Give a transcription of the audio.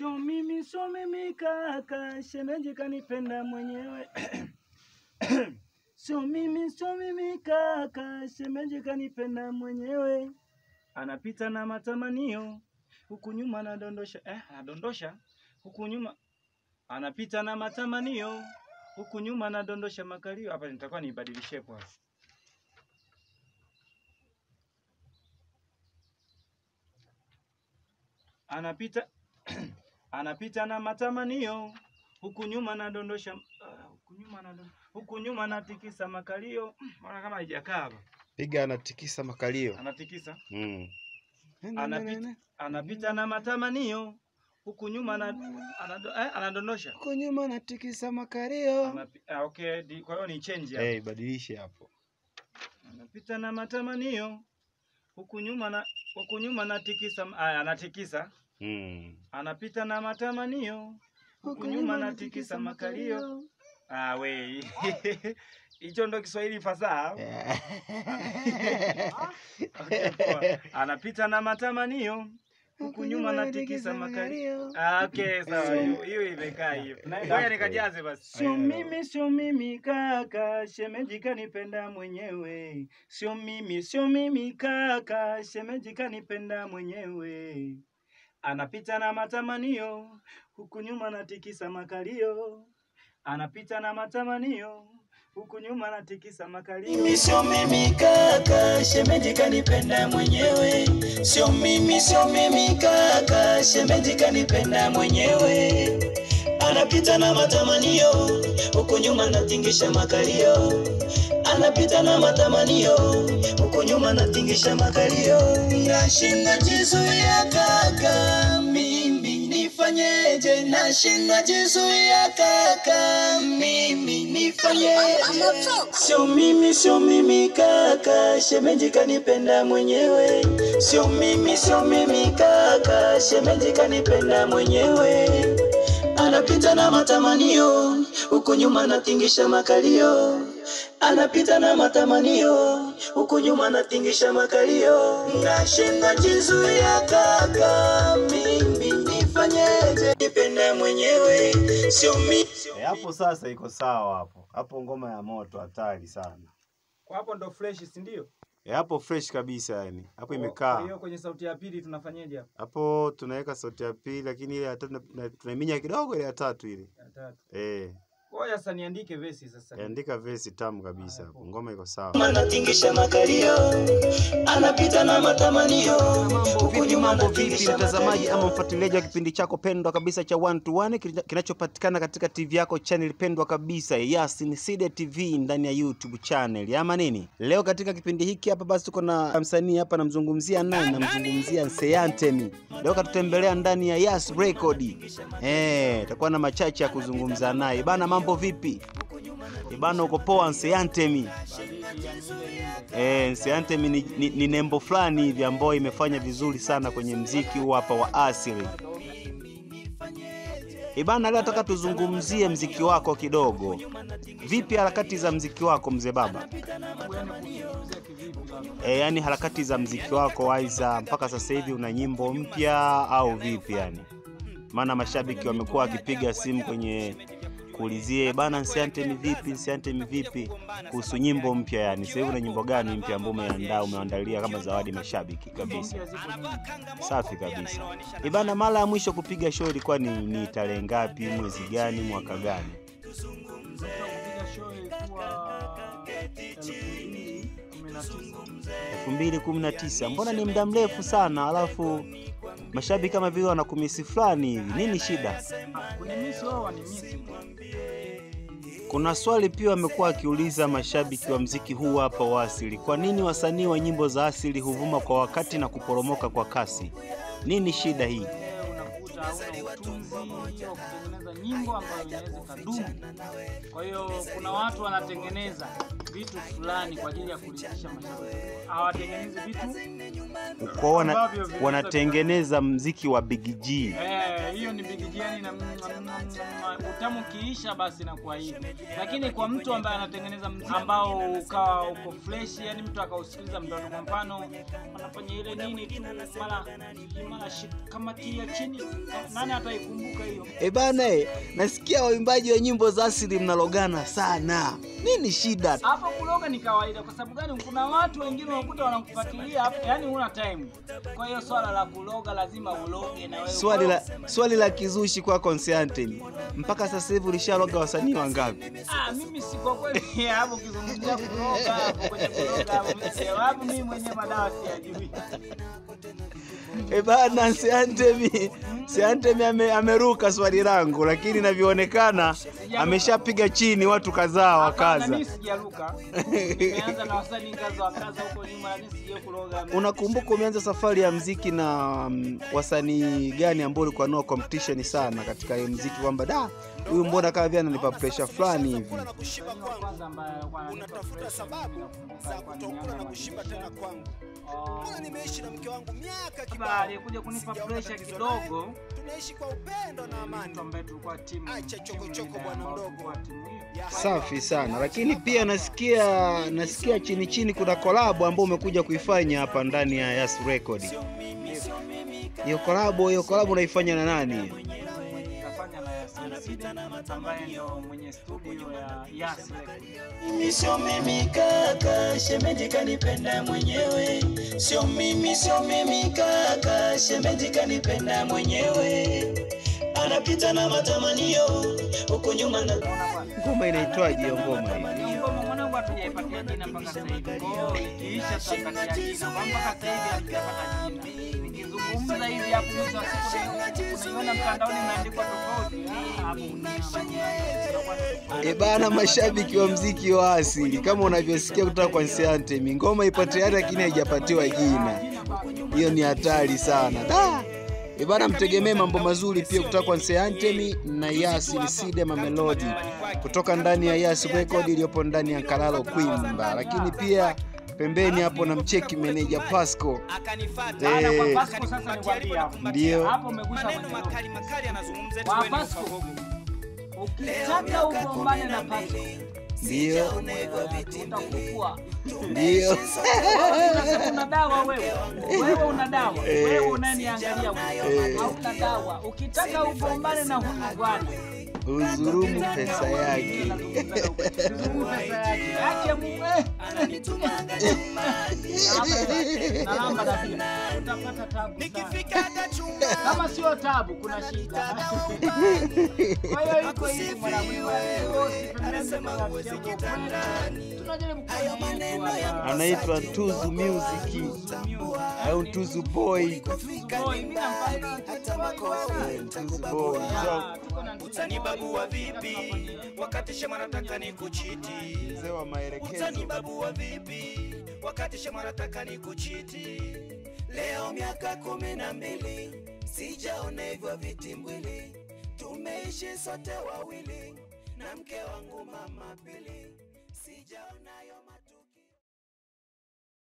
Sio mimi, sio mimi kaka, shemeji kanipenda mwenyewe. Sio mimi, sio mimi kaka, shemeji kanipenda mwenyewe. Anapita na matamanio huku nyuma anadondosha, eh, anadondosha huku nyuma, anapita na matamanio huku nyuma anadondosha makalio. Hapa nitakuwa niibadilishe kwa anapita anapita na matamanio huku nyuma anadondosha ah, huku nyuma anadon- huku nyuma anatikisa makalio. Mm, Mbona kama haijakaa hapa? Piga anatikisa makalio. Anatikisa Mm. anapita, anapita na matamanio huku nyuma ana, anado, eh, anadondosha Huko nyuma anatikisa makalio. Anapi, ah, okay, di, kwa hiyo ni change hapo. Eh, badilishe hapo. Anapita na matamanio huku nyuma na huku nyuma anatikisa ah, anatikisa Mm. anapita na matamanio huku nyuma anatikisa makalio. Ah, we hicho ndo Kiswahili fasaha. Okay, poa. Anapita na matamanio huku nyuma anatikisa makalio. Ah, okay, sawa. Hiyo hiyo imekaa hiyo. Ngoja nikajaze basi. Sio mimi, sio mimi kaka, shemeji kanipenda mwenyewe. Sio mimi, sio mimi kaka, shemeji kanipenda mwenyewe. Anapita na matamanio huku nyuma anatikisa makalio. Anapita na matamanio huku nyuma anatikisa makalio. Mimi sio mimi kaka, shemeji kanipenda mwenyewe. Sio mimi, sio mimi kaka, shemeji kanipenda mwenyewe. Anapita na matamanio huku nyuma anatingisha makalio. Anapita na matamanio huku nyuma anatingisha makalio. Nashinda jizuia kaka, mimi nifanyeje? Nashinda jizuia kaka, mimi nifanyeje? Sio mimi, sio mimi kaka, shemeji kanipenda mwenyewe. Sio mimi, sio mimi kaka, shemeji kanipenda mwenyewe. Anapita na matamanio huku nyuma anatingisha makalio. Anapita na matamanio huku nyuma anatingisha makalio. Nashinda jizuia kaka, mimi nifanyeje? Nipende mwenyewe, sio mimi. Eh, hapo sasa iko sawa hapo. Hapo ngoma ya moto hatari sana. Kwa hapo ndo fresh, si ndio? Eh, hapo fresh kabisa yani. Hapo Kwa imekaa. hiyo kwenye sauti ya pili tunafanyaje hapo? Hapo tunaweka sauti ya pili lakini ile ya tatu na- na- tunaiminya kidogo ile ya tatu ile. Ya tatu. Eh, Ngoja sasa niandike vesi sasa. andika verse tamu kabisa hapo. Ngoma iko sawa. Anatingisha makalio, anapita na matamanio. Mambo vipi, mambo vipi mtazamaji ama mfuatiliaji wa kipindi chako pendwa kabisa cha One to One kina- kinachopatikana katika TV yako channel pendwa kabisa Yasin Side TV ndani ya YouTube channel ama nini. Leo katika kipindi hiki hapa basi tuko na msanii hapa, namzungumzia nani? Namzungumzia Nseyantemi. Leo katutembelea ndani ya Yas Record. Eh, takuwa na machache ya kuzungumza naye bana. Mambo vipi? Eh, bana, uko poa Nseyantemi? Eh, Nseyantemi ni, ni, ni nembo fulani hivi ambayo imefanya vizuri sana kwenye mziki huu hapa wa asili. Ibana, leo nataka tuzungumzie mziki wako kidogo. Vipi harakati za mziki wako mzee baba? E, yani harakati za mziki wako aiza mpaka sasa hivi una nyimbo mpya au vipi yani? Maana mashabiki wamekuwa wakipiga simu kwenye kuulizie bana, Nseyantemi vipi, Nseyantemi vipi kuhusu nyimbo mpya yani. Sasa hivi una nyimbo gani mpya ambayo umeandaa umeandalia kama zawadi mashabiki kabisa? Safi kabisa. Ibana, mara ya mwisho kupiga show ilikuwa ni, ni tarehe ngapi, mwezi gani, mwaka gani? elfu mbili kumi na tisa. Mbona ni muda mrefu sana, alafu mashabiki kama vile wanakumisi fulani hivi. Nini shida? Kuna swali pia wamekuwa wakiuliza mashabiki wa mziki huu hapa wa asili, kwa nini wasanii wa nyimbo za asili huvuma kwa wakati na kuporomoka kwa kasi? Nini shida hii? unakuta hauna utunzi wa kutengeneza nyimbo ambayo inaweza ikadumu. Kwa hiyo kuna watu wanatengeneza vitu fulani kwa ajili ya kuridhisha mashabiki. Hawatengenezi vitu Kwa wana, ambavyo vinaweza wanatengeneza mziki wa Big G. Eh, hiyo ni bigijiani na utamu kiisha basi inakuwa hivi, lakini kwa mtu ambaye anatengeneza mziki ambao ukawa uko fresh, yani mtu akausikiliza mtoto, kwa mfano anafanya ile nini tu mara mara shik- kama tia chini, nani ataikumbuka hiyo? E bana, eh, nasikia waimbaji wa nyimbo za asili mnalogana sana. Nini shida? Hapo kuloga ni kawaida. Kwa sababu gani? Kuna watu wengine unakuta wanakufuatilia hapo, yani huna time. Kwa hiyo swala la kuloga lazima uloge na wewe. Swali la swali la kizushi kwa Constantine. Mpaka sasa hivi ulishaloga wasanii wangapi? Ah, mimi si kwa kweli hapo kizungumzia kuloga hapo kwenye kuloga hapo mimi sababu mimi mwenyewe madawa siyajui. E bana, Siantemi Siantemi ame, ameruka swali langu, lakini inavyoonekana ameshapiga chini watu kadhaa Hapana, wakaza. Mimi sijaruka. Nimeanza na wasanii kaza wa kaza huko nyuma lakini sije kuloga. Unakumbuka umeanza safari ya mziki na mm, wasanii gani ambao ulikuwa nao competition sana katika hiyo mziki, kwamba da huyu mbona kama vile ananipa pressure fulani hivi? Msanii wa kwanza ambaye alikuwa ananipa pressure mimi nakumbuka alikuwa ni Nyanda Magisha. Mbona nimeishi na mke wangu miaka Baba kibao, aliyekuja kunipa pressure kidogo tunaishi kwa upendo na amani. mtu ambaye tulikuwa timu Acha timu chokochoko ile bwana ambayo mdogo. tulikuwa timu hiyo. Ya Safi sana, lakini pia nasikia nasikia chini chini kuna kolabo ambao umekuja kuifanya hapa ndani ya Yas Record. Hiyo kolabo hiyo kolabo unaifanya na nani? Kafanya na Yasin Sida ambaye ndio mwenye studio ya Yas Record. Mimi sio mimi kaka, shemeji kanipenda mwenyewe. Sio mimi, sio mimi kaka, shemeji kanipenda mwenyewe. Anapita na matamanio huko nyuma na Unaona bwana? Ngoma inaitwaje hiyo ngoma hii? Hiyo ngoma mwanangu hatujaipatia jina mpaka sasa hivi. Kwa hiyo ikiisha tutapatia jina. Kwa mpaka sasa hivi hatujapata jina. Nikizungumza hivi hapo mwisho wa siku unaiona mtandaoni imeandikwa tofauti. Ah, Hapo E bana, mashabiki wa mziki wa asili kama unavyosikia kutoka kwa Nsiantemi, ngoma ipo tayari lakini haijapatiwa jina. Hiyo ni hatari sana da. E bana, mtegemee mambo mazuri pia kutoka kwa Nsiantemi na Yas Side Mamelodi kutoka ndani ya Yas Record iliyopo ndani ya Kalalo Kwimba, lakini pia pembeni hapo na mcheki meneja Pasco Baada kwa Eh, Pasco sasa nikwambie hapo. ndio Hapo umegusha kwenye roho. Kwa Pasco. Ukitaka ugombane na Pasco, ndio utakufua. ndio Sasa una dawa wewe. Wewe una dawa. Eh. Wewe unaniangalia wewe. Eh. Hauna dawa. Ukitaka ugombane na huyu bwana, uzurumu pesa yake. Zurumu pesa yake. Yake Mungu. eh. Na lamba na pia. Utapata tabu sana. Kama sio tabu kuna shida. Kwa hiyo iko hivi mwanangu. Tunajaribu kufanya hivi tu hapa. anaitwa Tuzu Music au Tuzu Boy. Boy, mimi nampenda Tuzu Boy. So, utanibabua vipi wakati shema nataka nikuchiti mzee wa maelekezo. utanibabua vipi wakati shema nataka nikuchiti leo miaka kumi na mbili sijaona hivyo vitimbwili tumeishi sote wawili na mke wangu mama pili sijaona yo